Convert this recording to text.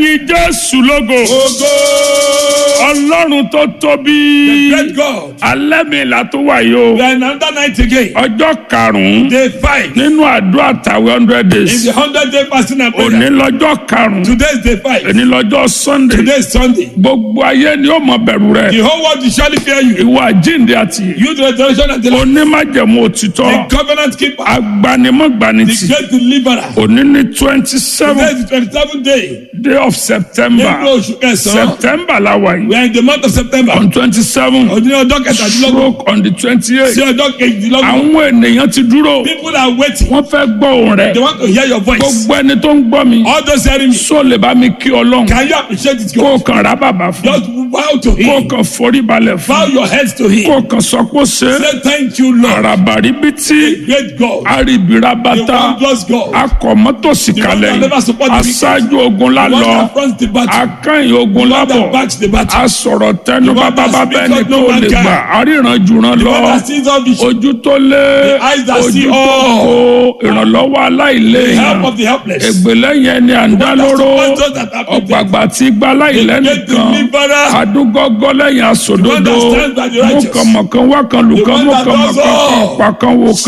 ẹ̀yin jésù lógo Ogo. ọlọ́run tó tóbi Great God. alẹ́ mi là tó wà yìí o We are in another night again. ọjọ́ karùn-ún Day five. nínú àdúrà tàwé hundred In days the hundred day fasting and òní prayer. lọ́jọ́ karùn-ún Today is day five. òní lọ́jọ́ sunday Today is Sunday. gbogbo ayé ni ó mọ bẹ̀rù rẹ̀ The whole world will surely fear you. ìwà jíǹde àti You the resurrection and the life. onímájẹ̀mú òtítọ́ The covenant keeper. agbanimọ̀gbanitì The great deliverer. òní ní twenty Today seven is the twenty-seventh day. day of september Nínú oṣù kẹsàn-án. september la wà We yìí are in the month of September. on twenty seven Ọdún ọjọ́ kẹtàdínlọ́gbọ̀n. stroke on the twenty eight Sí ọjọ́ kejìdínlọ́gbọ̀n. àwọn ènìyàn ti dúró People are waiting. wọ́n fẹ́ gbọ́ ohùn rẹ̀ They want to hear your voice. gbogbo ẹni tó ń gbọ́ mi All those hearing me. sọ lè bá mi kí ọlọ́run Can you appreciate it? kó o God? kàn rà bàbà fún Just bow to kó o him. kàn forí balẹ̀ fún Bow your heads to kó him. o kàn sọ pé ó ṣe é Say thank you, Lord. àràbàrí bí tí Great God. àríbìrà The bàtà wondrous God. akọ̀mọ́tòsí kalẹ̀ The one that never support the wicked. aṣáájú ogun The one lálọ́ that fronts the battle. akányìn ogun The one lábọ̀ that backs the battle. asọ̀rọ̀ tẹnu The one bàbá that bàbá speaks ẹni what no tó man lè can. gbà àríran jùràn The lọ one that sees all vision. ojú tó lé The eyes that ojú see tó all. kó ìrànlọ́wọ́ The aláìléèyàn help of the helpless. ègbè lẹ́yìn ẹni à ń dá The one that lóró supports those that are afflicted. ọ̀gbàgbà tí gba The aláìlẹ́nìkan great deliverer. adúgọ́gọ́ lẹ́yìn The one àsòdodo that stands by the righteous. mọ̀kànmọ̀kàn wákan lùkàn The one that mọ̀kànmọ̀kan does all. pàkan wò